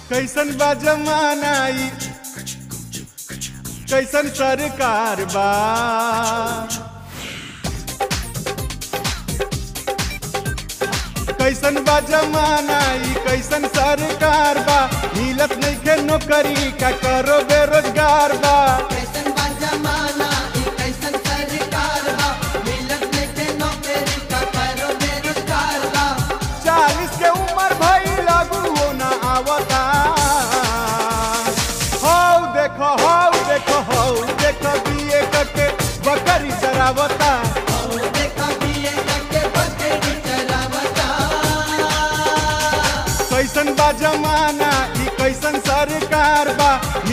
कैसन बा जमाना ई कैसन सरकार बा कैसन बा जमाना ई कैसन सरकार बा मिलत नइखे नौकरी का करो बेरोजगार बा कैसन बा जमाना ई कैसन सरकार बा मिलत नइखे नौकरी का करो बेरोजगार बा चालीस के उम्र भई लगू हो ना आवता हौ देखो हौ देखो हौ देखो बीए करके बकरी चरावता और देखा बीए करके बकरी चरावता कैसन बा जमाना ई कैसन सरकार बा